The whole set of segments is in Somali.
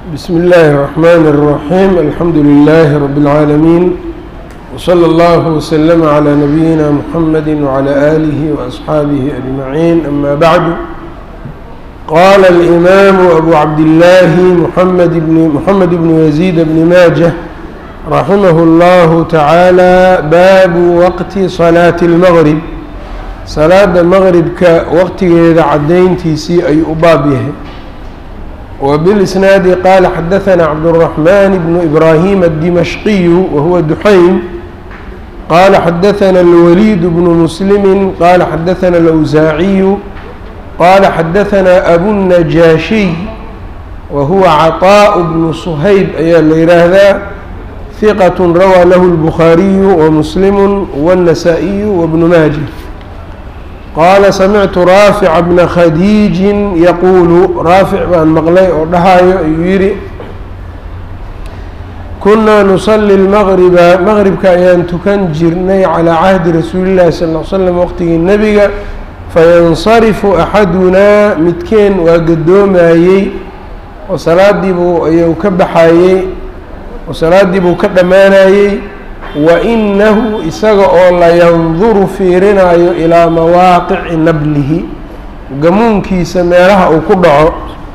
بسم الله الرحمن الرحيم الحمد لله رب العالمين وصلى الله وسلم على نبينا محمد وعلى آله وأصحابه أجمعين أما بعد قال الإمام أبو عبد الله محمد بن محمد بن يزيد بن ماجه رحمه الله تعالى باب وقت صلاة المغرب salaada maqribka waqtigeeda cadayntiisii ayuu u baab yahay وبالإسناad qال xdثnا cبدالرحمن بن إبراهيم الدمشقي وهو دحيم qال xdثnا الوليد بن مسلم qال xdثnا الأوزاعي qال xdثnا أبو النجاشي وهو عطاء بن صhayب ayaa la yhaahdaa ثqة rawى lh البخاaري ومسلم والنسائي وابن ماجه qaala samictu raafica bna khadiijin yaquulu raafic baan maqlay oo dhahayo ayuu yidhi kunnaa nusalli lmaqriba maqribka ayaan tukan jirnay calaa cahdi rasuulillahi sal l slam waqtigii nebiga fayansarifu axadunaa midkeen waa gadoomayey oo salaadiibuu ayuu ka baxayey oo salaadiibuu ka dhammaanayey wa inahu isaga oo layanduru fiirinaayo ilaa mawaaqici nablihi gamuunkiisa meelaha uu ku dhaco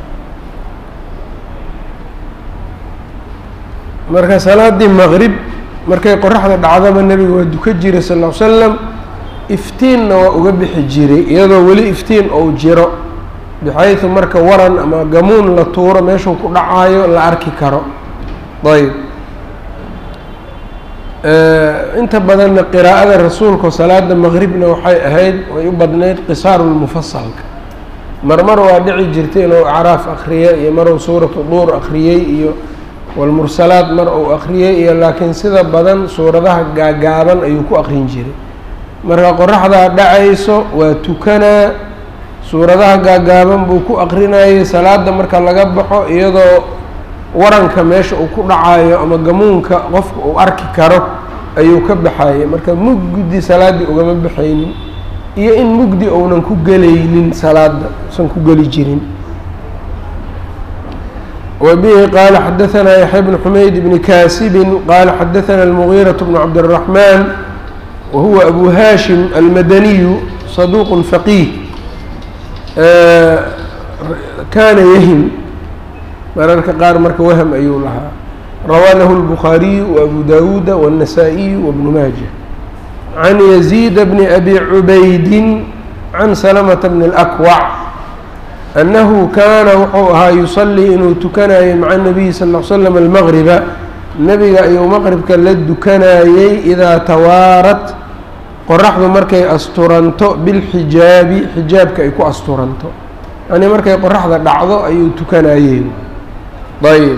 marka salaaddii maqrib markay qoraxda dhacdaba nebiga waa duka jiray sal ll slam iftiinna waa uga bixi jiray iyadoo weli iftiin ou jiro bixaysu marka waran ama gamuun la tuuro meeshuu ku dhacaayo la arki karo ayb inta badanna qiraa'ada rasuulka salaada maqribna waxay ahayd way u badnayd qisaarulmufasalka marmar waa dhici jirtay inuu acraaf akriya iyo maruu suuratu duur akriyey iyo walmursalaad mar uu akriyey iyo laakiin sida badan suuradaha gaagaaban ayuu ku akrin jiray marka qoraxdaa dhacayso waa tukanaa suuradaha gaagaaban buu ku akrinayay salaada marka laga baxo iyadoo waranka meesha uu ku dhacayo ama gamuunka qofka uu arki karo ayuu ka baxayay marka mugdi salaaddii ugama baxaynin iyo in mugdi ounan ku gelaynin salaada usan ku geli jirin wa bihi qaala xadaثanaa yaxya bn xumayd bni kaasibin qaala xadaثana اlmugiiraة bn cabdالraحman wa huwa abu hashim almadaniyu saduq faqiih kana yahim mararka qaar marka wahm ayuu lahaa rawaa lahu الbukhaariyu وabu dawuuda والنasaaئiyu وbnu maaja can yaزيid bni abi cubaydi can salamةa bni الأkwac annahu kaana wuxuu ahaa yusalii inuu tukanayay maca الnabiyi sal ll slam almaqriba nebiga ayuu maqribka la dukanayey idaa tawaarat qoraxdu markay asturanto bilxijaabi xijaabka ay ku asturanto yani markay qoraxda dhacdo ayuu tukanayey ayb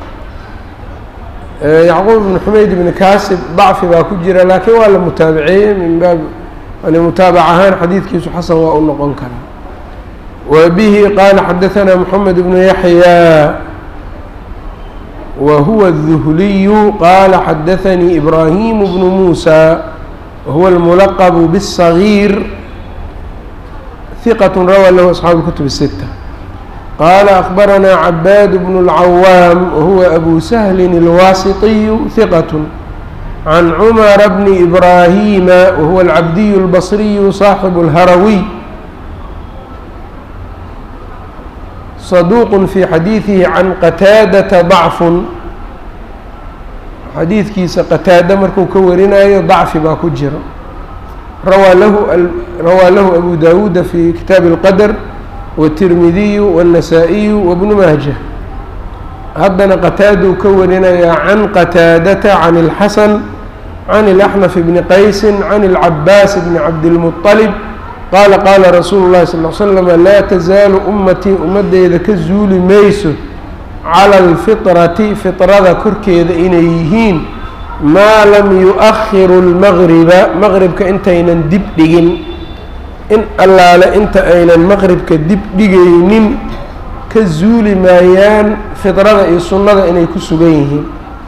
yacquub ibn xumayd ibni kaasib dacfi baa ku jira laakiin waa la mutaabaceeyey min baab yani mutaabac ahaan xadiidkiisu xasan waa u noqon karaa wa bihi qaala xadaثana moxamed bnu yaxya wa huwa الduhliyu qaala xadaثanii ibraahimu bnu muusa wahuwa اlmulaqbu bالصagiir hiqat rawaa lahu asxaabu kutub الsita qال أخبرnا عباad بن العwام وهو أbو سهل الواسطي ثقة عن عمر بن إبراهيم وهو العبدي البصري صاحب الهروي صدوq في xadيiثه عن qتاadة ضعف xadiidkiisa qتاadة marku ka warinayo ضacfi baa ku jiro rawaa lahu أbو dawuda في kitaaب الqdر والتirmidiy والنasaaئiy وبن maaجة haddana qataaduu ka warinayaa can qataadata can الxasan can الأxnف bni qaysi can الcabaas bni cabdالmuطلب qaala qaala rasuulu الlahi sal ل slm laa tazaalu ummatii ummadeyda ka zuuli mayso calى اlfiطrati fiطrada korkeeda inay yihiin maa lam yuؤahiru الmaqriba maqribka intaynan dib dhigin in allaale inta aynan maqribka dib dhigaynin ka zuuli maayaan fidrada iyo sunnada inay ku sugan yihiin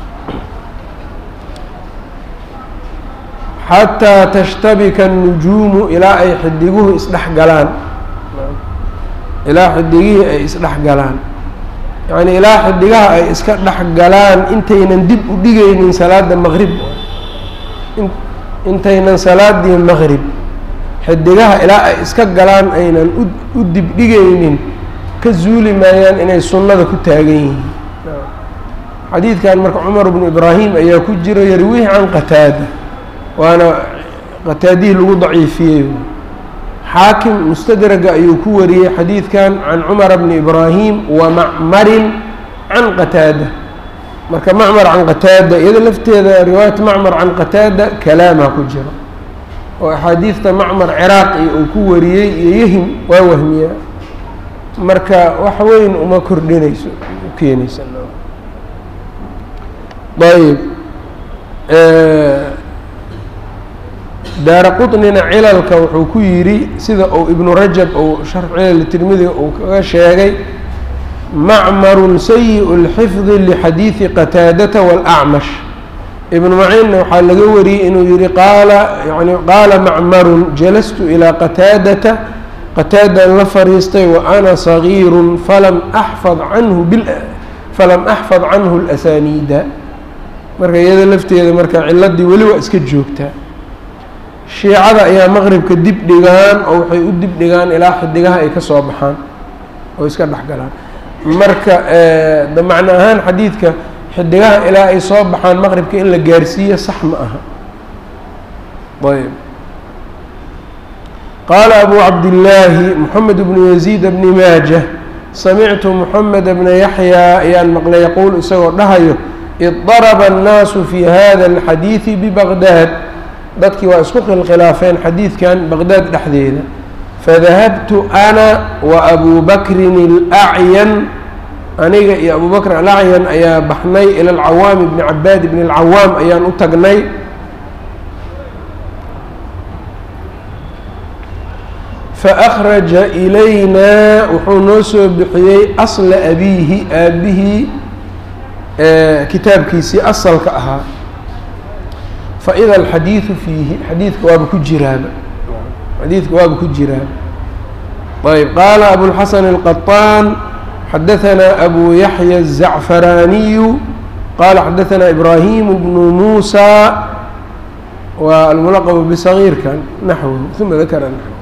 xataa tashtabika الnujuumu ilaa ay xidiguhu isdhex galaan ilaa xidigihii ay isdhex galaan yacni ilaa xidigaha ay iska dhex galaan intaynan dib u dhigaynin salaada maqrib intaynan salaadii maqrib xidigaha ilaa ay iska galaan aynan u dibdhigaynin ka zuuli maayaan inay sunnada ku taagan yihiin xadiidkan marka cumar bnu ibraahim ayaa ku jira yarwihi can qataada waana qataadihii lagu daciifiyey xaakim mustadraga ayuu ku wariyey xadiidkan can cumara bni ibraahim wa macmarin can qataada marka macmar can qataada iyada lafteeda riwaayat macmar can qataada kalaamaa ku jira oo axaadiidta macmar ciraaqi uu ku wariyey iyo yahim waa wahmiyaa marka wax weyn uma kordhinayso u keenaysa ayb daara quطnina cilalka wuxuu ku yidhi sida uu ibnu rajab uu sharx cilal tirmidiga uu kaga sheegay macmarun sayi اlxifdi lixadiidi qataadata wاlacmash ibnu maciinna waxaa laga wariyey inuu yihi qaala yani qaala macmarun jalastu ilaa qataadata qataadaan la fariistay wa ana sagiiru falam axfad canhu bil falam axfad canhu اlasaniida marka iyada lafteeda marka ciladii weli waa iska joogtaa shiicada ayaa maqribka dib dhigaan oo waxay u dib dhigaan ilaa xidigaha ay ka soo baxaan oo iska dhex galaan marka da macno ahaan xadiidka xidigaha ilaa ay soo baxaan maqribka in la gaarsiiyo sax ma aha ayb qaala abu cabdillaahi moxamed bnu yaziid bni maaja samictu moxamed bna yaxyaa ayaan maqlay yaquul isagoo dhahayo idaraba annaasu fi hada alxadiidi bibaqdaad dadkii waa isku khilkhilaafeen xadiidkan baqdaad dhexdeeda fadahabtu ana wa abu bakrin alacyan aniga iyo abu bakr alacyan ayaa baxnay ila alcawaam bni cabaad bni alcawaam ayaan u tagnay faأkhraja ilayna wuxuu noo soo bixiyey asla abiihi aabihii kitaabkiisii asalka ahaa faida alxadiidu fiihi xadiidka waaba ku jiraaba xadiidka waaba ku jiraaba ayb qaala abulxasan الqaطaan xadaثanaa abu yaxya الzacfaraaniyu qaala xadaثanaa ibrahim bnu muusa waa almulaqb bsagiirkan naxwu uma dakara naxw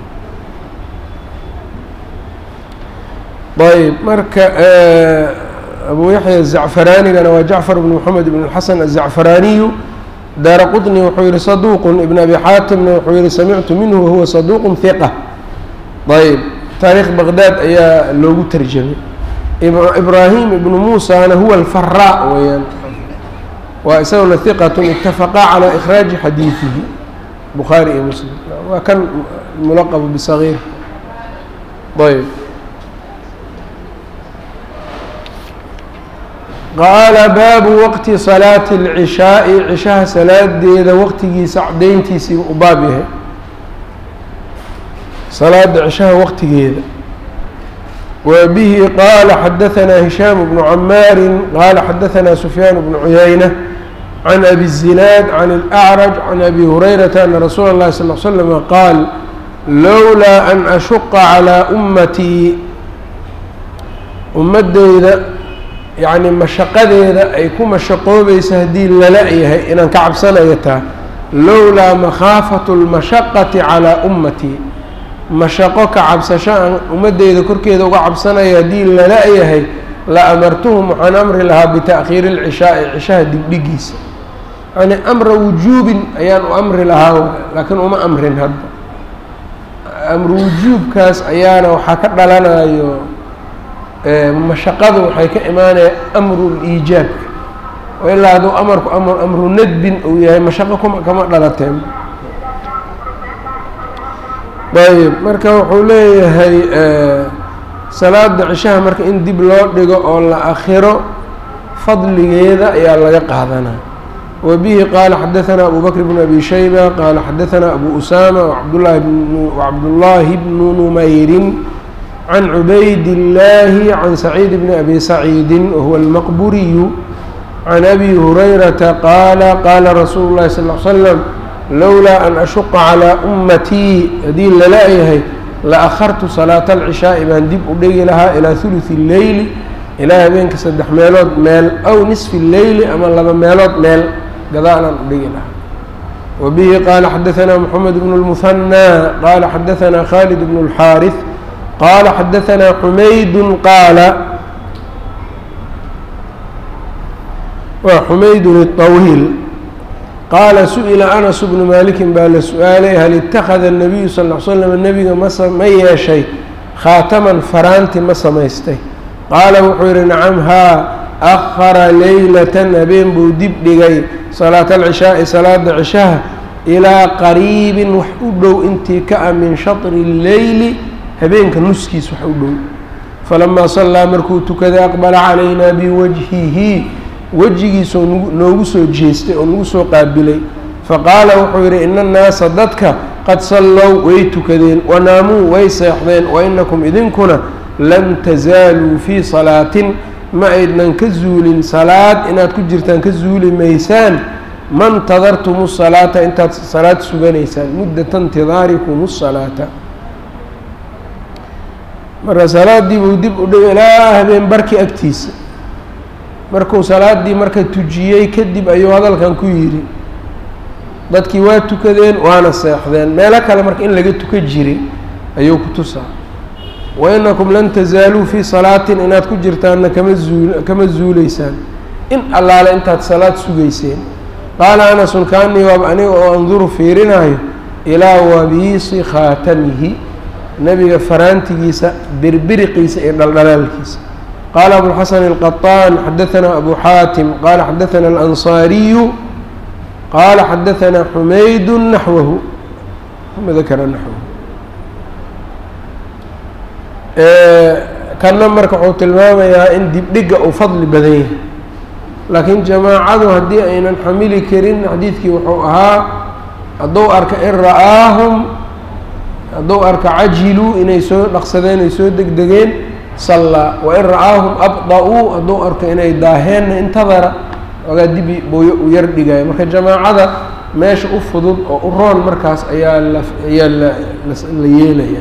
ayb marka abu yaxya الzacfaraanigana waa jacfar bn mxamed bn xasan الzacfaraaniyu daara quطni wuxuu yihi saduuq ibn abi xaatimna wuxuu yihi samictu minhu wahuwa saduuq hiqa ayb taariikh baqdaad ayaa loogu tarjamay ibraahim ibnu muusana huwa alfaraa weyaan waa isaguna hiqat itafaqaa calى ikhraaji xadiidihi bukhaari iyo muslim waa kan mulaqab bsagiir ayb qaala baabu waqti salaati اlcishaaءi cishaha salaadeeda waqtigiisa cadayntiisiiba u baab yahay salaada cishaha waqtigeeda wa bihi qaala xadaثanaa hishaam bnu camaari qaala xadaثanaa sufyaan bnu cuyayna can abi الzinaad can اlأcraj can abi hurayrata ana rasuula اllahi sal ll slama qaal lowlaa an ashuqa calىa ummatii ummadeyda yacni mashaqadeeda ay ku mashaqoobaysa haddii lala yahay inaan ka cabsanayo taa lowlaa makhaafatu lmashaqati calaa ummatii mashaqo ka cabsasho aan ummadeyda korkeeda uga cabsanayo haddii lala yahay la amartuhum waxaan amri lahaa bita'khiiri اlcishaai cishaha dibdhigiisa yani amra wujuubin ayaan u amri lahaa laakiin uma amrin hadda amru wujuubkaas ayaana waxaa ka dhalanayo mashaqadu waxay ka imaanaya amru liijaabka oo ilaa hadduu amarku amr amru nadbin uu yahay mashaqo kuma kama dhalateen ayb marka wuxuu leeyahay salaada cishaha marka in dib loo dhigo oo la akhiro fadligeeda ayaa laga qaadanaa wa bihi qaala xadaثanaa abu bakr bn abi shayba qaala xadaثanaa abu usama wabdlahi wacabdullaahi bnu numayrin can cubayd illaahi can saciid bni abi saciidi wahuwa almaqburiyu can abi hurayrata qaala qaala rasuulu llahi sal l slam lowlaa an ashuqa calaa ummatii haddii lala-yahay la akhartu salaata alcishaa'i baan dib u dhigi lahaa ilaa huluثi اlleyli ilaa habeenka saddex meelood meel aw nisfi leyli ama laba meelood meel gadaalaan u dhigi lahaa wa bihi qaala xadaanaa moxamed bnu lmuhanaa qaala xadaanaa khalid bnu اlxaariث qaala xadaanaa xumaydu qaala waa xumaydun الطawiil qaala su-ila anas bnu malikin baa la su-aalay hal itakada الnabiyu sal l slam nebiga masa ma yeeshay khaataman faraanti ma samaystay qaala wuxuu yihi nacam haa akhara leylatan habeen buu dib dhigay salaata alcishaa'i salaada cishaha ilaa qariibin wax u dhow intii ka ah min shatri اlleyli habeenka nuskiis wax u dhow falamaa sallaa markuu tukaday aqbala calaynaa biwajhihi wejigiisoo nagu noogu soo jeestay oo nagu soo qaabilay faqaala wuxuu yidhi ina annaasa dadka qad sallow way tukadeen wanaamuu way seexdeen wa inakum idinkuna lam tasaaluu fii salaatin ma aydnan ka zuulin salaad inaad ku jirtaan ka zuuli maysaan ma ntadartum salaata intaad salaad suganaysaan muddata intidaarikum salaata marka salaaddii buu dib u dhig ilaa habeen barki agtiisa markuu salaaddii marka tujiyey kadib ayuu hadalkan ku yidhi dadkii waa tukadeen waana seexdeen meelo kale marka in laga tuka jiray ayuu ku tusaa wa inakum lan tasaaluu fii salaatin inaad ku jirtaanna kama zuul kama zuuleysaan in allaale intaad salaad sugayseen qaala anasun kaanii waaba aniga oo anduru fiirinaayo ilaa wabiisi khaatamihi nebiga faraantigiisa birbiriqiisa iyo dhaldhalaalkiisa qaala abulxasan alqaطaan xadaanaa abu xaatim qaala xadaanaa alansaariyu qaala xadaanaa xumaydu naxwahu dakara naxwahu kanna marka wuxuu tilmaamayaa in dibdhiga uu fadli badan yahay laakiin jamaacadu haddii aynan xamili karin xadiidkii wuxuu ahaa hadduu arka in ra'aahum hadduu arka cajiluu inay soo dhaqsadeen ay soo degdegeen sallaa wain ra'aahum abda-uu hadduu arko inay daaheenna intadara ogaa dibi buu u yar dhigaya marka jamaacada meesha u fudud oo u roon markaas ayaa la ayaa la la yeelaya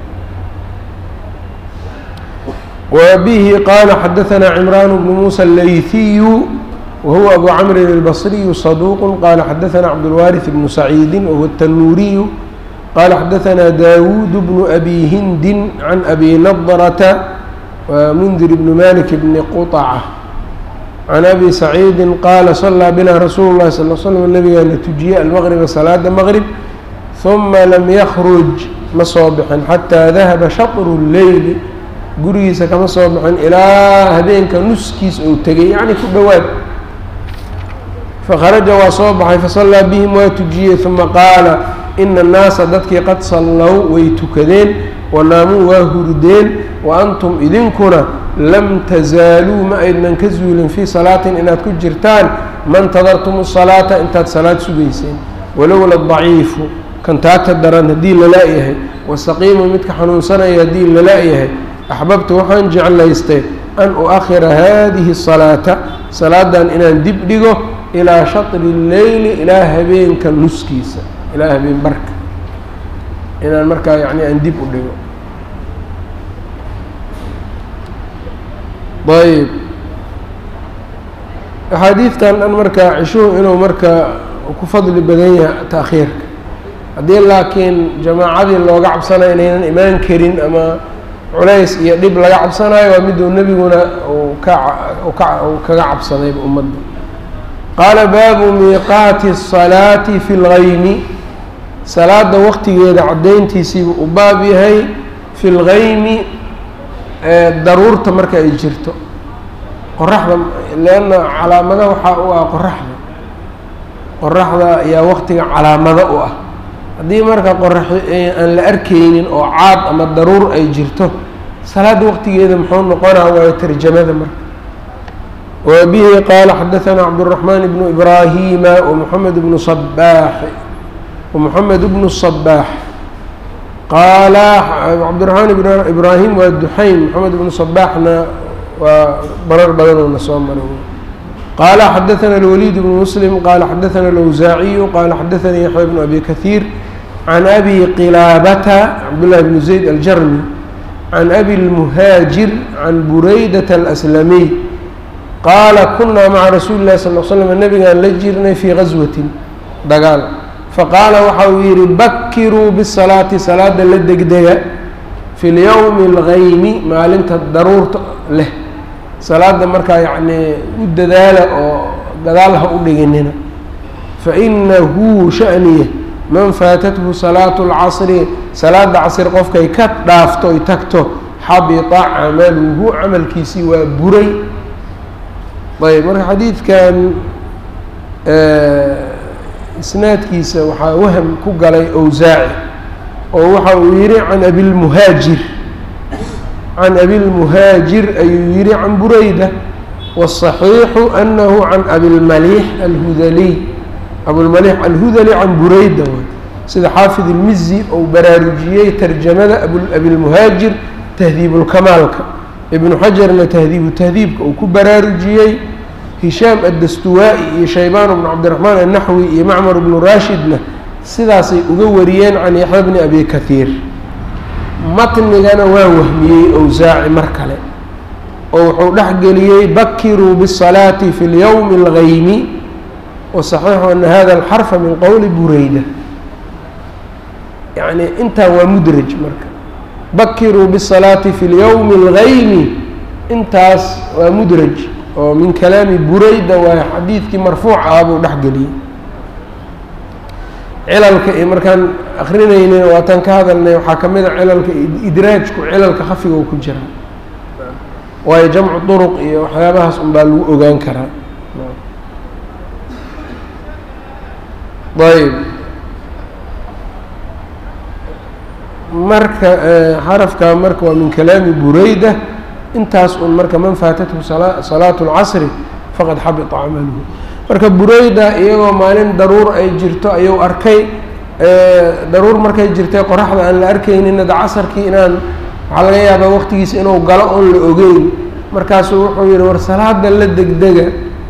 وبه qال xdثnا عمrان بن موسى الlayثiي وهو أbو cمر البصري صدوq qال xdثnا cبدالوارث بن سعيد وهو التنوuري qال xdثnا داوuد بن أbي هind عن أbي نضرة ومنذر بن مالك بن qطعة عن أbي سعيد qال صلىa بنا رsuuل الlahi صلى اه ل سلم نبgaa la تuجiyey المغربa صلاada مغرب ثuma lm yخرج ma soo bixin xatىa ذahبa شhطر اللeyل gurigiisa kama soo bixin ilaa habeenka nuskiis ou tegay yacni ku dhowaad fakharaja waa soo baxay fasallaa bihim waa tujiyey uma qaala ina annaasa dadkii qad sallow way tukadeen wanaamuu waa hurdeen wa antum idinkuna lam tasaaluu ma aydnan ka zuulin fii salaatin inaad ku jirtaan ma ntadartum salaata intaad salaad sugayseen walowla daciifu kan taagta daran haddii lala-yahay wasaqiimu midka xanuunsanaya haddii lala-yahay axbabtu waxaan jeclaystay an u-akhira haadihi salaata salaadan inaan dib dhigo ilaa shatri leyli ilaa habeenka nuskiisa ilaa habeen barka inaan markaa yani aan dib u dhigo ayb axaadiidtan dhan markaa cishuhu inuu marka ku fadli badan yahay taakhiirka haddii laakiin jamaacadii looga cabsanayo inaynan imaan karin ama culays iyo dhib laga cabsanayo waa miduu nebiguna uu ka ka uu kaga cabsadayba ummadda qaala baabu miiqaati الsalaati fi اlgaymi salaada waqtigeeda caddayntiisiibu u baab yahay fi اlgaymi daruurta marka ay jirto qoraxda leanna calaamada waxaa u ah qoraxda qoraxda ayaa waqtiga calaamado u ah haddii marka qorax aan la arkaynin oo caad ama daruur ay jirto salaada waqtigeeda muxuu noqonaa waayo tarjamada marka wa bihi qaala xadaثana cabdالرaحman bnu ibrahima ومحamed bnu صbaax ومحamed bnu صbaax qaala cabdالرaحmaan bn ibrahim waa duxayn moxamed bnu صbaaxna waa barar badanoo na soo maray qaala xadaثana الwlيd bnu msلm qaala xadaثana الأwsaaciyu qaala xadaثani yaحya bnu abi kaثيir can abi qilaabata cabdالlahi bn zayd aljarmi can abi lmuhaajir can buraydata alaslamiy qaala kunaa maca rasuuli llahi sal l slam nabigaan la jirnay fii gaswatin dagaal faqaala waxa uu yidhi bakiruu bisalaati salaada la degdega fi lyowmi algaymi maalinta daruurta leh salaada markaa yacnii u dadaala oo gadaal ha u dhiginina fainahu shaniya man faatathu salaatu اlcasri salaada casr qofkay ka dhaafto oy tagto xabita camaluhu camalkiisii waa buray ayb marka xadiidkan isnaadkiisa waxaa waham ku galay owsaaci oo waxa uu yihi can abilmuhaajir can abilmuhaajir ayuu yihi can burayda wالصaxiixu anahu can abilmaliix alhudaliy abulmaliix alhudali can burayda way sida xaafid ilmizi ou baraarujiyey tarjamada abilmuhaajir tahdiibulkamaalka ibnu xajarna tahdiibu tahdiibka uu ku baraarujiyey hishaam addastuwaa-i iyo shaybaan bnu cabdiraxmaan annaxwi iyo macmar bnu raashidna sidaasay uga wariyeen can yaxya bni abi kahiir matnigana waa wahmiyey owsaaci mar kale oo wuxuu dhexgeliyey bakiruu bisalaati fi lyowmi algaymi wasaxiixu ana hada alxarfa min qowli bureyda yacni intaa waa mudraj marka bakiruu bisalaati fi lyowmi algaymi intaas waa mudraj oo min kalaami bureyda waa xadiidkii marfuuc ah buu dhexgeliyey cilalka iyo markaan akrinaynin waataan ka hadalnay waxaa ka mid a cilalka idraajku cilalka khafiga u ku jira waayo jamcu duruq iyo waxyaabahaas un baa lagu ogaan karaa ayb marka xarafka marka waa min kalaami bureyda intaas un marka man faatathu salaatu اlcasri faqad xabita camaluhu marka bureyda iyagoo maalin daruur ay jirto ayuu arkay daruur markay jirtay qoraxda aan la arkayninna da casarkii inaan waxaa laga yaabaa waqtigiisa inuu galo oon la ogeyn markaasuu wuxuu yihi war salaada la degdega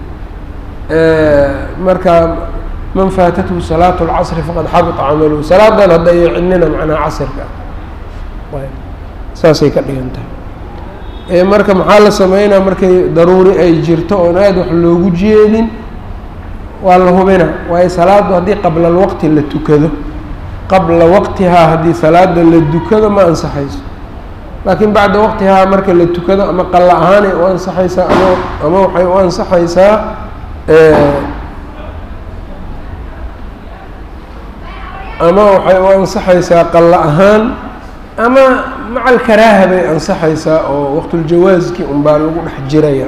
marka man faatathu salaatu اlcasri faqad xabita camaluhu salaadan hadda iyo cidnina macnaha casirka saasay ka dhigan tahay marka maxaa la sameynaa markay daruuri ay jirto oon aada wax loogu jeedin waa la hubina waayo salaaddu haddii qabla alwaqti la tukado qabla waqtihaa haddii salaada la dukado ma ansaxayso laakiin bacda waqtihaa marka la tukado ama qalla ahaanay u ansaxaysaa ama ama waxay u ansaxaysaa ama waxay u ansaxaysaa qalla ahaan ama maca alkaraaha bay ansaxaysaa oo waqtuljawaaskii un baa lagu dhex jiraya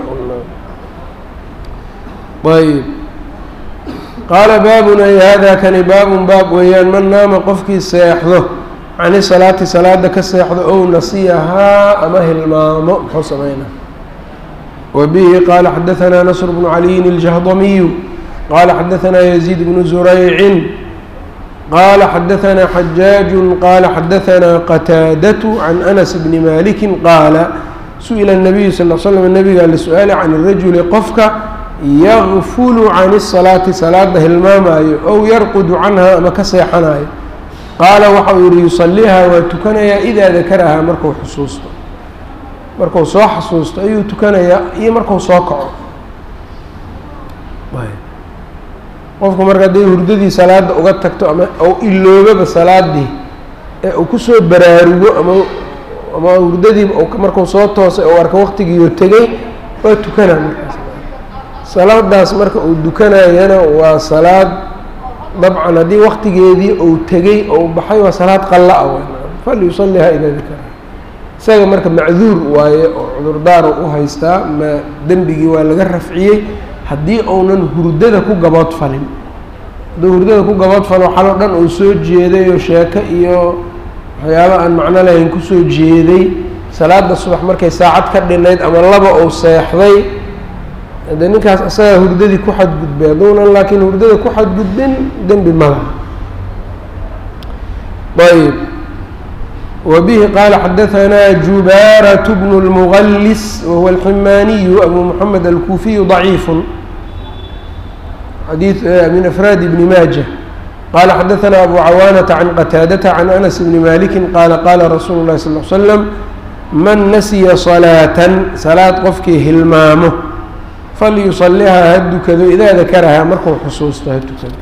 ayb qaala baabun ay hada kani baabun baab weeyaan man naama qofkii seexdo cani salaati salaada ka seexdo ow nasiyahaa ama hilmaamo muxuu sameynaa wa bihi qaala xadahanaa nasr bnu caliyin iljahdamiyu qaala xadahanaa yaziid bnu zuraycin qala xadahanaa xajaaju qaala xadahanaa qataadatu can anas bni maliki qaala su-ila الnabiyu sal l slam nabigaa la su-aalay can irajuli qofka yakfulu can الsalaati salaada hilmaamaayo ow yarqudu canha ama ka seexanayo qaala waxa uu yihi yusaliihaa waa tukanayaa idaa dakarahaa marku xusuusto marku soo xasuusto ayuu tukanayaa iyo marku soo kaco qofku marka hadday hurdadii salaada uga tagto ama ou iloobaba salaadii ee uu kusoo baraarugo ama ama hurdadii markuu soo toosay oo arka waqtigiioo tegay waa tukanaa markaas salaadaas marka uu dukanayana waa salaad dabcan haddii waqtigeedii uu tegey ou baxay waa salaad qalla-a w falyusalihaa idaa dakara isaga marka macduur waaye oo cudurdaara u haystaa ma dembigii waa laga rafciyey haddii uunan hurdada ku gabood falin hadduu hurdada ku gabood falo xaloo dhan uu soo jeeday oo sheeko iyo waxyaaba aan macno lahayn kusoo jeeday salaada subax markay saacad ka dhinayd ama laba uu seexday de ninkaas asagaa hurdadii ku xadgudbay hadduunan laakiin hurdada ku xadgudbin dembi malaha ayb وبه qال xdثnا جuباaرة بن المغلس وهو الحmاniي أbو محمد الكوفي ضعيif xadيiث من أفrاad بن mاجة qال xdثnا أbو cawاnة عن qتاadة عن أنس بن مالك qال qاla رsuل الlhi صلى اه علي سلم man nasiya salaatan salaad qofkii hilmaamo falyusalihaa ha dukado idaa dakarahaa markuu xusuusto ha tukado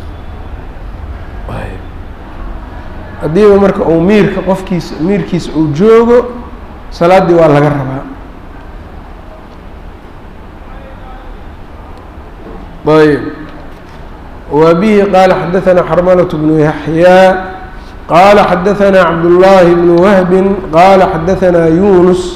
haddiiba marka uu miirka qofkiisa miirkiisa uu joogo salaaddii waa laga rabaa ayb wa bihi qaala xadaثana xarmalaة bnu yaxyaa qaala xadaثana cabdullaahi bnu wahbin qaala xadaثana yunus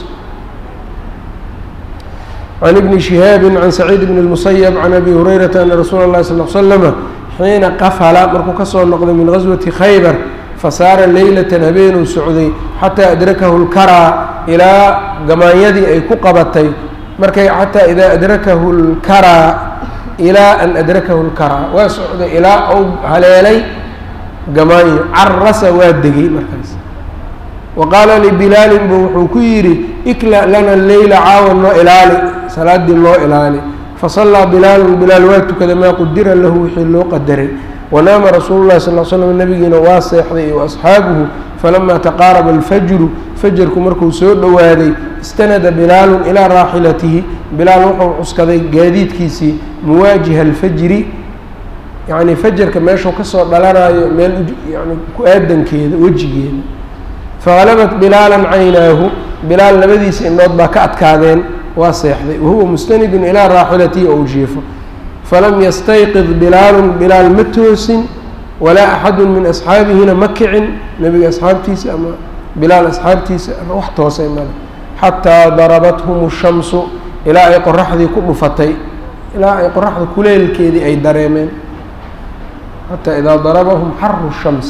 can ibni shihaabi can saciid bn اlmusayb can abi hurayrata ana rasuula اlahi sal l slama xiina qafala markuu kasoo noqday min gaswati khaybar fasaara leylatan habeenuu socday xataa adrakahu lkaraa ilaa gamaanyadii ay ku qabatay markay xataa idaa adrakahu lkaraa ilaa an adrakahu lkaraa waa socday ilaa uu haleelay gamaanyo carasa waa degay markaas wa qaala libilaalin buu wuxuu ku yidhi ikla lana leyla caawa noo ilaali salaaddii noo ilaali fasallaa bilaalun bilaal waa tukada maa qudira lahu wixii loo qadaray wanaama rasuulu llahi sal l slam nabigiina waa seexday iyo asxaabuhu falamaa taqaaraba alfajru fajarku markuu soo dhowaaday istanada bilaalun ilaa raaxilatihi bilaal wuxuu cuskaday gaadiidkiisii muwaajiha alfajri yacni fajarka meeshuu kasoo dhalanayo meel yani ku aadankeeda wejigeeda fahalabat bilaalan caynaahu bilaal labadiisa indhood baa ka adkaadeen waa seexday wahuwa mustanidun ilaa raaxilatihi ou jiifo falam yastayqid bilaalun bilaal ma toosin walaa axadu min asxaabihina ma kicin nebiga asxaabtiisa ama bilaal asxaabtiisa wax toosay male xataa darabathum shamsu ilaa ay qoraxdii ku dhufatay ilaa ay qoraxda kuleelkeedii ay dareemeen xataa idaa darabahum xaru shamsi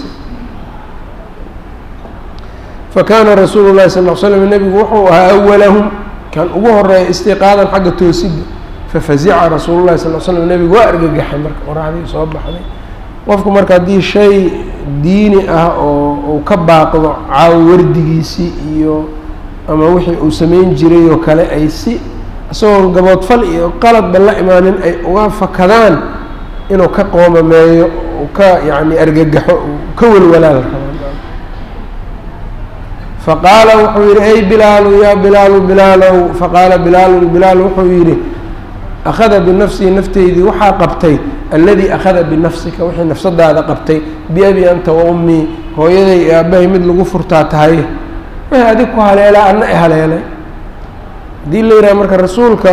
fakaana rasuulu llahi sal l slam nebigu wuxuu ahaa awalahum kan ugu horeeya istiqaadan xagga toosidda fafazica rasuulu llahi sal l slam nebigu waa argagaxay marka qoraxdii soo baxday qofku marka haddii shay diini ah oo uu ka baaqdo caawo wardigiisii iyo ama wixii uu samayn jiray oo kale ay si isagoon gaboodfal iyo qaladba la imaanin ay uga fakadaan inuu ka qoomameeyo uu ka yacni argagaxo uu ka welwalaal rabo faqaala wuxuu yihi ay bilaalu yaa bilaalu bilaalow faqaala bilaalun bilaal wuxuu yidhi akhada binafsihi nafteydii waxaa qabtay alladii akhada binafsika wixii nafsadaada qabtay biabi anta wa ummii hooyaday iyo aabbahay mid lagu furtaa tahay wixii adig ku haleelaa adna i haleelay haddii la yidhaha marka rasuulka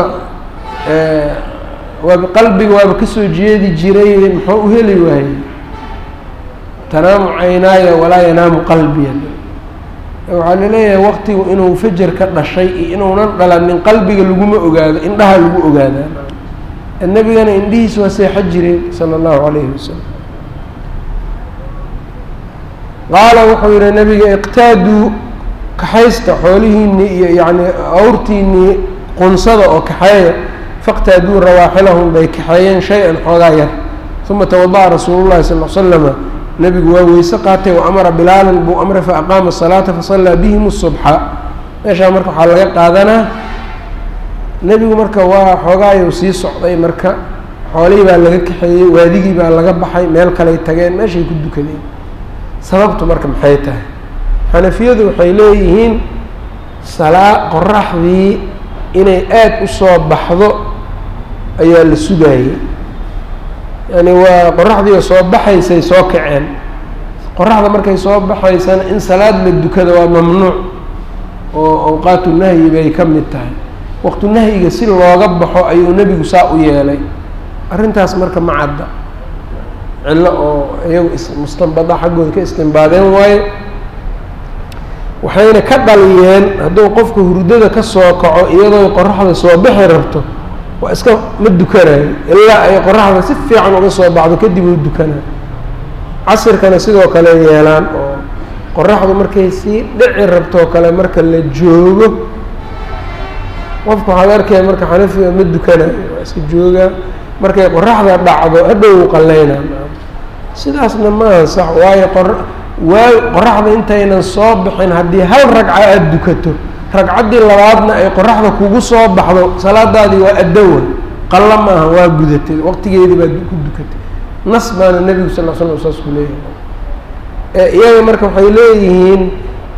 waaba qalbiga waaba kasoo jeedi jiray muxuu u heli waayey tanaamu caynaaya walaa yanaamu qalbiya waxaa laleeyahay waqtigu inuu fajar ka dhashay iyo inuunan dhalanin qalbiga laguma ogaado indhaha lagu ogaadaa nebigana indhihiis waa seexo jireen sala allahu calayhi wasalam qaala wuxuu yihi nabiga iqtaaduu kaxaysta xoolihiinii iyo yacni awrtiinii qunsada oo kaxeeya faqtaaduu rawaaxilahum bay kaxeeyeen shay-an xoogaa yar uma tawada'a rasuulu llahi sal l slama nebigu waa weyse qaatay wa amara bilaalan buu amray fa aqaama asalaata fasallaa bihim subxa meeshaa marka waxaa laga qaadanaa nebigu marka waa xoogaayuu sii socday marka xoolihii baa laga kaxeeyey waadigii baa laga baxay meel kaley tageen meeshay ku dukadeen sababtu marka maxay tahay xanafiyadu waxay leeyihiin salaa qoraxdii inay aada u soo baxdo ayaa la sugaayey yani waa qoraxdii oo soo baxaysay soo kaceen qoraxda markay soo baxaysana in salaad la dukada waa mamnuuc oo awqaatu nahyi bay ka mid tahay waqtu nahyiga si looga baxo ayuu nebigu saa u yeelay arrintaas marka ma cadda cillo oo iyagu mustanbada xaggooda ka istimbaadeen waayo waxayna ka dhaliyeen hadduu qofka hurdada ka soo kaco iyadoo qoraxda soo bixi rabto waa iska ma dukanayo ilaa ay qoraxda si fiican uga soo baxdo kadib uu dukanayo casirkana sidoo kale yeelaan oo qoraxdu markay sii dhici rabtoo kale marka la joogo qofka waxaad arkaya marka xanafiga ma dukanayo waa iska joogaa markay qoraxda dhacdo hadhow qalleynaa sidaasna maaha sax waayo qor waay qoraxda intaynan soo bixin haddii hal ragca aada dukato ragcaddii labaadna ay qoraxda kugu soo baxdo salaadaadii waa addowa qalla maaha waa gudatay waqtigeedii baad ku dukatay nas baana nebigu sal l slam saas ku leeyahay iyaga marka waxay leeyihiin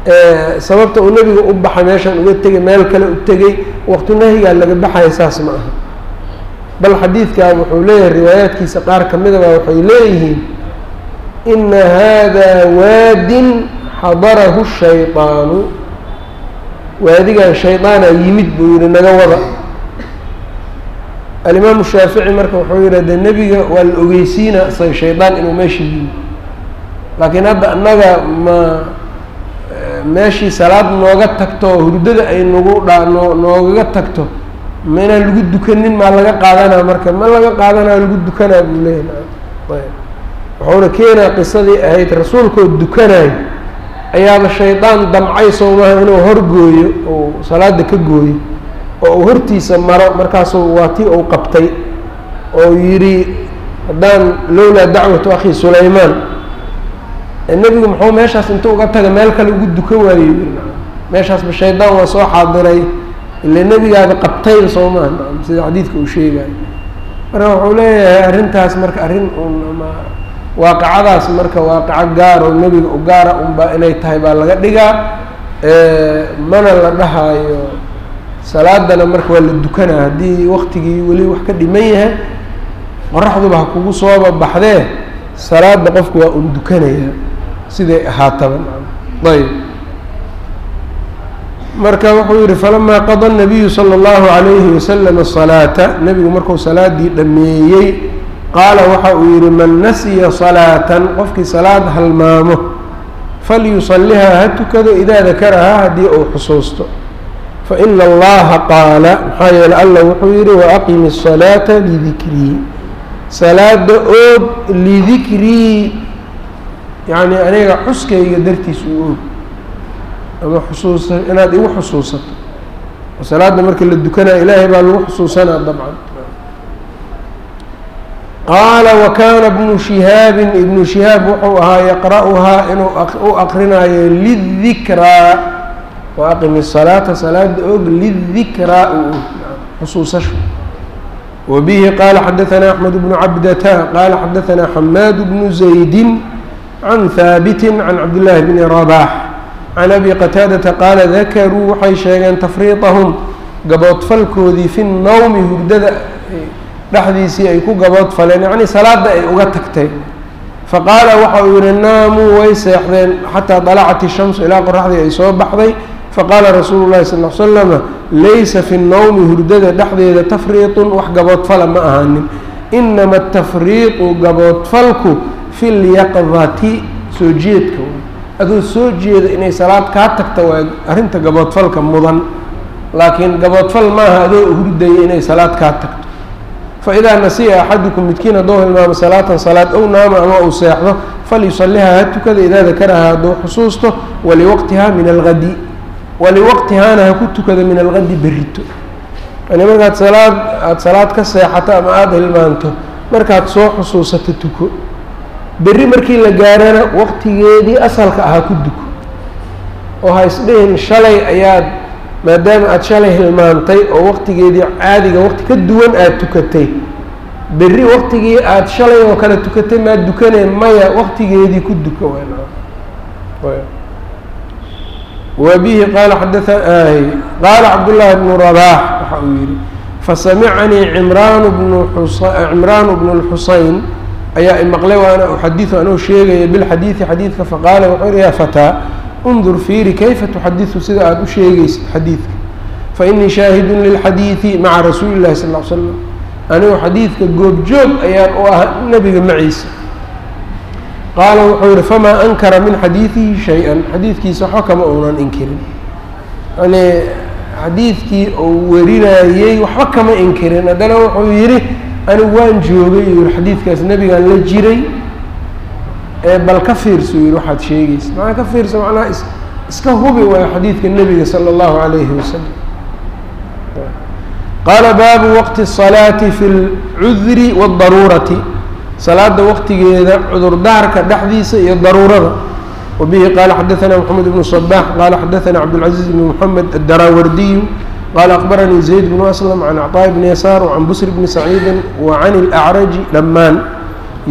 sababta uu nebiga u baxay meeshan uga tegay meel kale u tegey waqti nahyigaa laga baxaya saas ma aha bal xadiidkaa wuxuu leeyahay riwaayaadkiisa qaar ka midaba waxay leeyihiin ina hada waadin xadarahu shayطaanu waadigan shayطaana yimid buu yihi naga wada alimaamu shaafici marka wuxuu yihi de nebiga waa la ogeysiina say shaydaan inuu meesha yimid laakiin hadda annaga ma meeshii salaad nooga tagto oo hurdada ay nagu dha noo noogaga tagto ma inaan lagu dukanin maa laga qaadanaa marka ma laga qaadanaa lagu dukanaa buu leeyahy wuxuuna keenaa qisadii ahayd rasuulkoo dukanayo ayaaba shaydaan damcay sowmaha inuu horgooyo ou salaada ka gooyo oo uu hortiisa maro markaasuu waa tii uu qabtay oo yidhi haddaan lowlaa dacwatu akhi sulaymaan nebigu muxuu meeshaas intuu uga taga meel kale ugu dukan waayo meeshaasba shaydaan waa soo xaadiray ile nebigaaba qabtay soo maha sida xadiidka uu sheegayo marka wuxuu leeyahay arrintaas marka arrin un ama waaqicadaas marka waaqico gaar oo nebiga u gaara unba inay tahay baa laga dhigaa mana la dhahaayo salaadana marka waa la dukanaa haddii waktigii weli wax ka dhiman yahay qoraxduba ha kugu sooba baxdee salaada qofku waa un dukanaya siday ahaataba ayb marka wuxuu yihi falamaa qada nabiyu salى اllahu عalayhi wasalam الصalaata nebigu marku salaadii dhameeyey qaala waxa uu yihi man nasiya salaatan qofkii salaad halmaamo falyusalihaa ha tukado idaa dakarahaa haddii uu xusuusto faina allaha qaala maxaa yeele alla wuxuu yihi waaqimi الصalaata lidikrii salaada oog lidikrii yacni aniga xuskayga dartiis u oog ama xusuusa inaad igu xusuusato salaada marka la dukanaa ilaahay baa lagu xusuusanaa dabcan qaala wakana bnu shihaabin ibnu shihaab wuxuu ahaa yaqra'uhaa inuu u aqrinayo lidikraa waaqimi الsalaata salaada og lidikraa u og xusuusasho wbihi qala xadaثna axmed bnu cabdata qala xadaثna xamaad bnu zaydi can haabiti can cabdillaahi bni rabax can abi qataadata qaala dakaruu waxay sheegeen tafriiطahum gaboodfalkoodii fi nowmi hurdada dhexdiisii ay ku gaboodfaleen yacni salaada ay uga tagtay faqaala waxa uu yihi naamuu way seexdeen xataa dalacat الshamsu ilaa qoraxdii ay soo baxday faqaala rasuulu llahi sal l slama laysa fi nnowmi hurdada dhexdeeda tafriiطun wax gaboodfala ma ahaanin inama atafriiqu gaboodfalku fi lyaqdati soo jeedka adoo soo jeeda inay salaad kaa tagta waa arrinta gaboodfalka mudan laakiin gaboodfal maaha adoo hurdaya inay salaad kaa tagto faidaa nasiya axadukum midkiin hadduu hilmaamo salaatan salaad ow naama ama uu seexdo falyusalihaa ha tukada idaa dakarahaa hadduu xusuusto waliwaqtiha min algadi waliwaqtihaana ha ku tukada min algadi berito yani markaad salaad aada salaad ka seexato ama aada hilmaanto markaad soo xusuusato tuko berri markii la gaarana waqtigeedii asalka ahaa ku duko oo ha isdhihin shalay ayaad maadaama aada shalay hilmaantay oo waqtigeedii caadiga waqti ka duwan aada tukatay berri waqtigii aada shalay oo kale tukatay maad dukaneen maya waqtigeedii ku duko wbihi qaala xadaa qaala cabdullaahi bnu rabaax waxa uu yihi fasamicanii cimraanu bnu cimraanu bnu lxuseyn ayaa imaqlay waana uxadiu anuu sheegaya bilxadiidi xadiidka faqaala wuxuu yihi yaa fataa undur fiiri kayfa tuxadisu sida aada u sheegaysid xadiidka fainii shaahidun lilxadiidi maca rasuuli llahi sal l slam anigu xadiidka goobjoog ayaan u ah nebiga maciisa qaala wuxuu yihi famaa ankara min xadiidihi shay-an xadiidkiisa waxba kama uunan inkirin yani xadiidkii uu warinayey waxba kama inkirin haddana wuxuu yihi anigu waan joogay yuu yihi xadiidkaas nebigaan la jiray bal ka fiirso yihi waxaad sheegaysa macnaa ka fiirso macnaha is iska hubi waayo xadiidka nebiga sala allahu calayhi wasalam qaala baabu waqti الsalaati fi اlcudri wاdaruurati salaada waqtigeeda cudurdaarka dhexdiisa iyo daruurada wabihi qaala xadaثna mxamed bnu صbax qaala xadaثna cabdالcaزiiz bn mxamed aلdaraawardiyu qaala akbaranii zayd bnu aslam can acطaaء bni yasaar وcan busr bni saciidi wacan اlأcraji dhamaan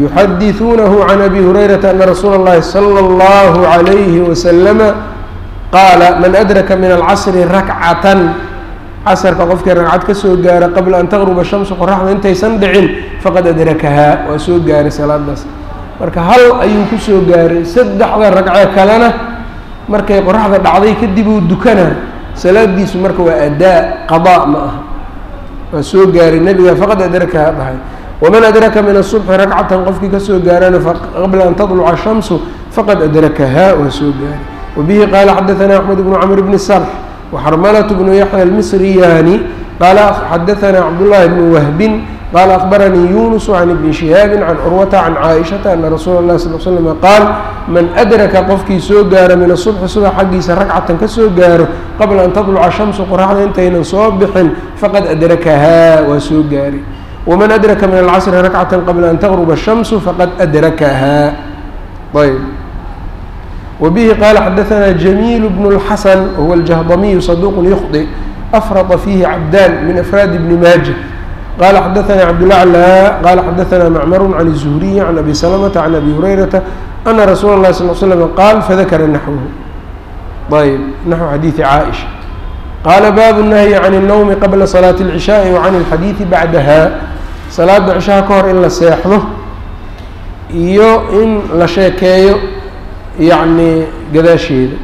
yuxadiثuunahu can abi hurayrata ana rasuula اllahi salى اllahu عalayhi wasalama qaala man adraka min alcasri rakcatan casrka qofkii ragcad ka soo gaara qabla an taqruba shamsu qoraxda intaysan dhicin faqad adrakahaa waa soo gaaray salaadaas marka hal ayuu ku soo gaaray saddexda ragce kalena markay qoraxda dhacday kadib uu dukanaa salaadiisu marka waa adaa qadaa ma aha waa soo gaaray nebiga faqad adrakahaa dhahay waman adraka min asubxi ragcatan qofkii kasoo gaarana qabla an tadluca shamsu faqad adrakahaa waa soo gaaray wabihi qaala xadaثana axmed bnu camr bni sarx وxrmlة بن yaحyى الmصriyani qala xadaثna cabdالlahi بن whbin qala أخbaranii yunus عan iبni شihaabi can curwata can caaئiشhaةa ana rasuula الlahi sl slm qaal man أdraka qofkii soo gaaro min الصubxi subax xaggiisa ragcatan kasoo gaaro qabla an tadluca shamsu qoraxda intaynan soo bixin faqad adrakahaa waa soo gaari wman adraka min alcasri rakcata qabla an tغruba الshamsu faqad adrakahaa ayb وبه qال xdثna جميل بن الحسن وهو الجهضمي صدوq يخطئ أفرط فيه عبدان من أفrاad بن mاجة qال xdثna cبدالأعلى qال xdثna معmر عن الزهري عن أbي سلمة عن أbي هريرةa أنa رsuuل الlه صلى اه سلم qال فذkra نحوه ayb نحو xadيiث cائشha qال bاب النهي عن النوم qبلa صلاة العشhاء وعن الxadيiث baعdha salaada cشhaha ka hor in la seexdo iyo in la sheekeeyo yعnي gadaasheeda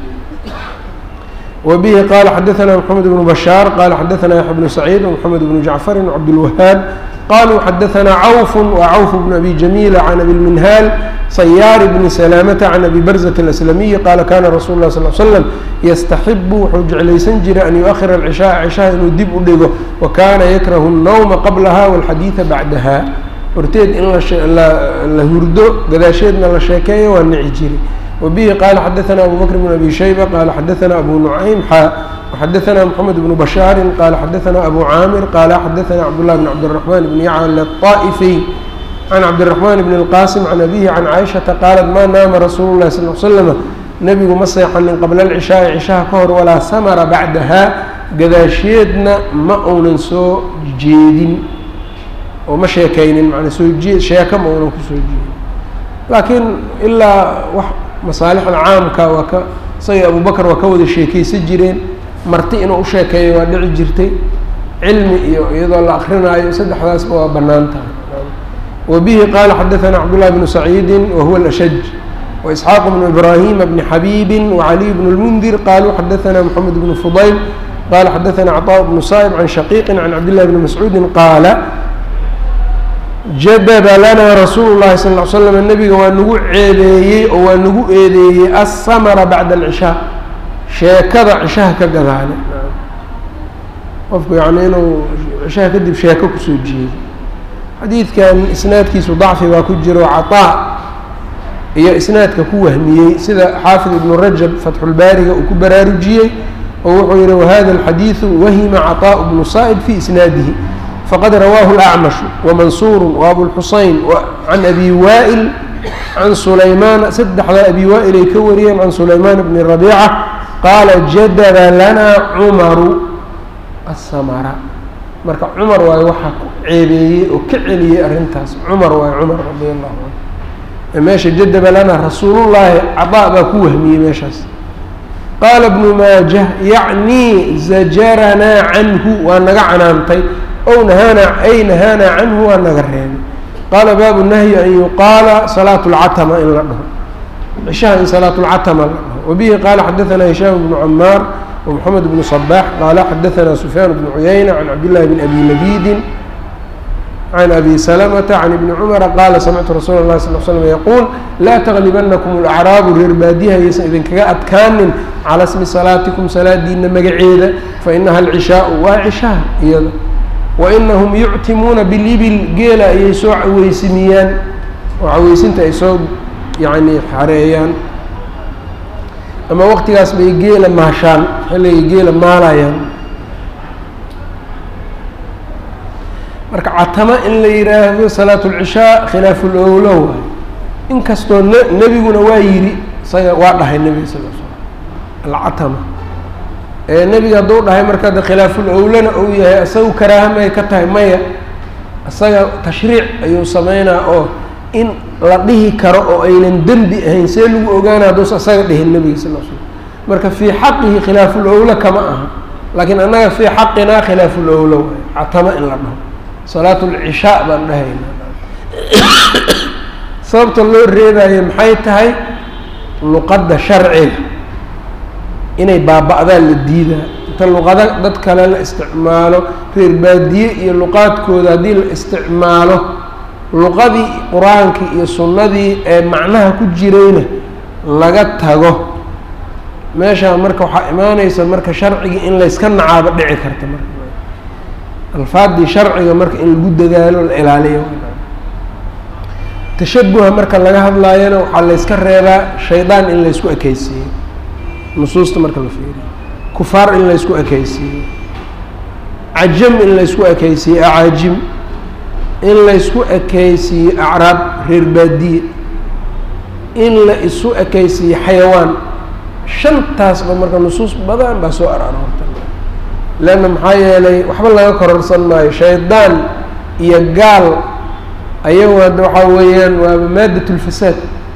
وبه qال xdثna محمد بن بشhاaر qال xdثna يحيى بن سعيد ومحمد بن جعفر وعبدالوهاaب qالوا xdثna عوف وعوف بن أbي جميل عن أbي المنهاaل صyاar بن سلامة عن أbي برزة الأسلمي qال kاna رsuل الله صلى اه علي سلم يsتحب wuxuu jeclaysan jiray أn يؤخر العشhاء عشhaha inuu dib u dhigo وkana يkrه النوم qبلha والxadيiثa baعdaha horteed in la hurdo gadaasheedna la sheekeeyo waa nici jiray وبه qال xdثna أbو بكر بن أbي شhيبة qال xdثna أbو نعيم xا وxdثna محمد بن بشhاaر qال xdثna أbو cاmر qال xdثna cبدالله بن cبدالرحمن بن يعلى الطائفي عن cبدالرحمن بن الqاسم عن أbيه عن cائشhaةa qالت ma naama رsuل الlahi صلى اه علي سلم nebigu ma seexanin qabla العشhاaءi عشhaha ka hor walaa smra baعdaha gadaasheedna ma uunan soo jeedin oo ma sheekaynin man soo jee sheeka ma uunan kusoo jeedin laakiin ilaa w masaalixda caamka waa ka isaga abubakar waa ka wada sheekeysan jireen marti inuu u sheekeeyo waa dhici jirtay cilmi iyo iyadoo la akrinaayo saddexdaasba waa bannaan tahay wa bihi qaala xadaثana cabdullahi bnu saciidi wahuwa alashaj waisxaaq bnu ibrahima bni xabiibi wacaliy bnu lmundir qaluu xadaثana moxamed bnu fudayl qala xadaثana cطاء bnu saa'ib can shaqiiqi can cabdillahi bni mascuudi qaala jadaba lanaa rasuulu llahi sal ll ly slam nebiga waa nagu ceebeeyey oo waa nagu eedeeyey assamara bacda alcishaa sheekada cishaha ka gadaale qofku yacni inuu cishaha kadib sheeko kusoo jeedo xadiidkan isnaadkiisu dacfi baa ku jiro caطaa iyo isnaadka ku wahmiyey sida xaafid ibnu rajab fatxulbaariga uu ku baraarujiyey oo wuxuu yihi wahada alxadiidu wahima caطaaء bnu saa'ib fi isnaadihi fqad rawaahu الأcmaشh وmansur وabوالxuseyn can abi waئl can sulaymaan saddexda abi waa'il ay ka wariyeen can sulaymaan bni رabيcة qaala jadaba lana cumaru aلsamra marka cumar waayo waxaa ku ceebeeyey oo ka celiyey arrintaas cumar waayo cumar radi allahu canhu meesha jadaba lana rasuulullaahi caطaa baa ku wahmiyey meeshaas qaala bnu maajah yacnii zajaranaa canhu waa naga canaantay ow nahaana ay nahaanaa canhu waa naga reebay qaala baabu nahyi an yuqaala salaatu lcatama in la dhaho cishaha in salaatu lcatama la dhaho wabihi qaala xadaثana hishaam bnu camaar ومحamed bnu صbax qaala xadaثana sufyaan bnu cuyayna can cabdillahi bn abi labidin can abi salamةa can ibni cumara qaala samictu rasuula اlahi sal slm yaquul laa taglibanakum اlacraabu reer baadiha yaysan idinkaga adkaanin calى smi salaatikum salaadiina magaceeda fainaha alcishaau waa cishaha iyada wainahum yuctimuuna bilibil geela ayay soo caweysimiyaan oo caweysinta ay soo yani xareeyaan ama waqtigaas bay geela maashaan xilligay geela maalayaan marka catamo in la yidhaahdo salaat اlcishaa khilaafu lowlo waay inkastoo n nebiguna waa yidhi isaga waa dhahay nebiga sal l slam alcatama ee nebiga hadduu dhahay marka de khilaaful owlana uu yahay isaga karaahamay ka tahay maya isaga tashriic ayuu sameynaa oo in la dhihi karo oo aynan dembi ahayn see lagu ogaana hadduusa isaga dhihin nebiga sal l slam marka fii xaqihi khilaafulowla kama aha laakiin annaga fii xaqinaa khilaafulowla waay catamo in la dhaho salaat lcishaa baan dhahayna sababta loo reebayo maxay tahay luqadda sharciga inay baaba-daan la diidaa inta luqado dad kale la isticmaalo reer baadiye iyo luqaadkooda haddii la isticmaalo luqadii qur-aankii iyo sunnadii ee macnaha ku jirayna laga tago meeshaa marka waxaa imaaneysa marka sharcigii in layska nacaabo dhici karta marka alfaadii sharciga marka in lagu dadaalo la ilaaliyo tashabuha marka laga hadlaayana waxaa layska reebaa shaydaan in laysku ekeysiiyo nusuusta marka la fiiriyo kufaar in laysku ekeysiiyo cajam in laysku ekeysiiyo acaajim in laysku ekeysiiyo acraab reer baadiye in la isu ekeysiiyo xayawaan shantaasba marka nusuus badan baa soo araroorta leanna maxaa yeelay waxba laga kororsan maayo shaydaan iyo gaal ayagu hadda waxaa weeyaan waaba maadat lfasaad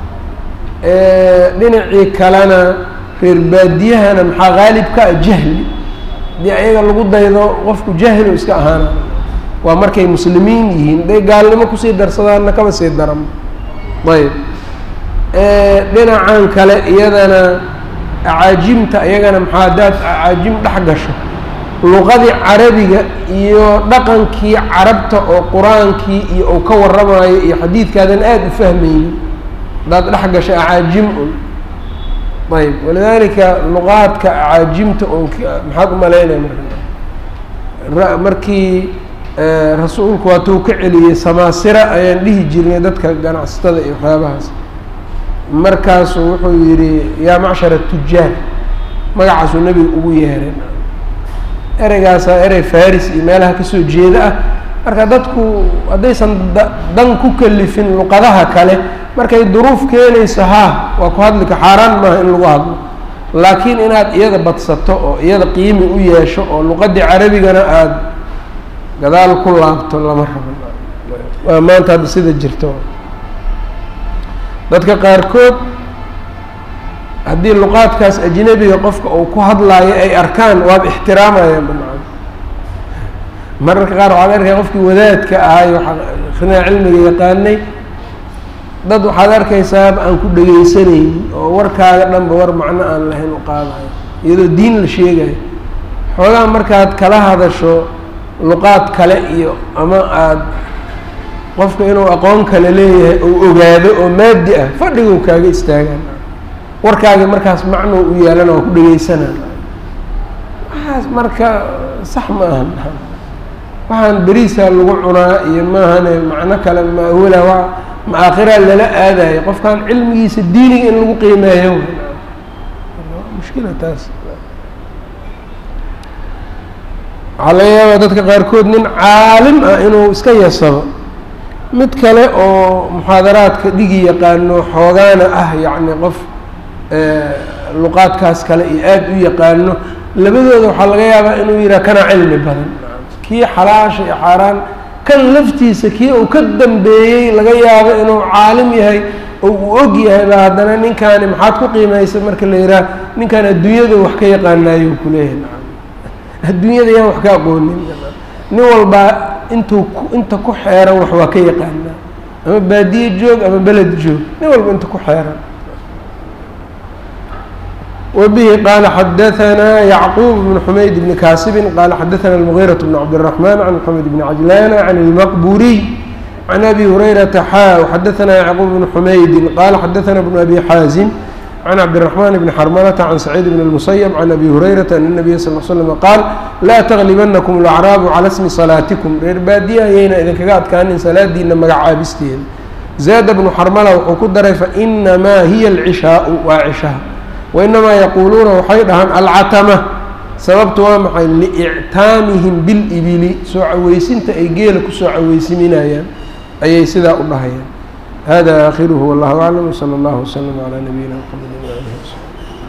dhinacii kalena reer baadiyahana maxaa qaalib ka ah jahli haddii ayaga lagu daydo qofku jahil iska ahaana waa markay muslimiin yihiin haday gaalnimo kusii darsadaanna kaba sii daran ayb dhinacan kale iyadana acaajimta iyagana maxaa haddaad acaajim dhex gasho luqadii carabiga iyo dhaqankii carabta oo qur-aankii iyo uu ka waramayo iyo xadiidkaadan aada u fahmaynin haddaad dhex gasho acaajim un ayb walidaalika luqaadka acaajimta un maxaad u malaynaya marka markii rasuulku waatuu ka celiyey samaasira ayaan dhihi jirnay dadka ganacsatada iyo waxyaabahaas markaasuu wuxuu yidhi yaa macshara tujaar magacaasuu nebiga ugu yeeray ereygaasaa erey faris iyo meelaha kasoo jeeda ah marka dadku haddaysan dan ku kalifin luqadaha kale markay duruuf keenayso haa waa ku hadlika xaaraan maaha in lagu hadlo laakiin inaad iyada badsato oo iyada qiimi u yeesho oo luqadii carabigana aada gadaal ku laabto lama rabo waa maanta hadda sida jirto dadka qaarkood haddii luqaadkaas ajnebiga qofka uu ku hadlaayo ay arkaan waaba ixtiraamayaan bamacana mararka qaar waxaad arkaya qofkii wadaadka ahay akrinaa cilmiga yaqaanay dad waxaad arkaysaaba aan ku dhegeysanaynin oo warkaaga dhanba war macno aan lahayn u qaadayo iyadoo diin la sheegayo xoogaa markaad kala hadasho luqaad kale iyo ama aada qofka inuu aqoon kale leeyahay ou ogaado oo maadi ah fadhiguu kaaga istaagaan warkaagi markaas macno u yaalana waa ku dhegeysanaan waxaas marka sax ma ahan waxaan beriisaa lagu cunaa iyo maahane macno kale maawala wa maakhiraa lala aadayo qofkan cilmigiisa diiniga in lagu qiimeeyo mushkila taas waxaa laga yaabaa dadka qaarkood nin caalim ah inuu iska yasabo mid kale oo muxaadaraadka dhigi yaqaano xoogaana ah yacni qof luqaadkaas kale iyo aada u yaqaano labadooda waxaa laga yaabaa inuu yidhaha kana cilmi badan kii xalaasha iyo xaaraan kan laftiisa kii uu ka dambeeyey laga yaabo inuu caalim yahay oo uu og yahay ba haddana ninkaani maxaad ku qiimaysa marka la yidhaha ninkaan adduunyada wax ka yaqaanaayo kuleeyahay adduunyada yaan wax ka aqoonin nin walbaa intuu inta ku xeeran wax waa ka yaqaanaa ama baadiye joog ama beled joog nin walba inta ku xeeran وبه qال xdثnا يعقوب بن حمayd بن kاsب qال xdثnا المغيرة بن عبدالرحمن عن محمد بن عجلان عن المqبوري عن أbي هريرة xا وxdثnا يعقوب بن حمayd qال xdثnا بن أbي xاaزم عن عبدالرحمن بن حرملة عن سعيد بن المسيب عن أbي هريرة أن النبي صلى اه عليه وسلم qال لا تغلبنكم الأعراab عlى اسmi صلاaتكم reer baadiya ayayna idinkaga adkaanin salaadiina magacaabisteeda زاad بن حرملة wuxuu ku daray faإنmaa hiy العشhاaء waa cشhaha wainamaa yaquuluuna waxay dhahaan alcatama sababtu waa maxay liictaamihim bilibili soo caweysinta ay geela kusoo caweysiminayaan ayay sidaa u dhahayaan hada aakhiruhu wallahu aclam wsala allahu waslama calaa nabiyina mxamedi waalihi wsaxbi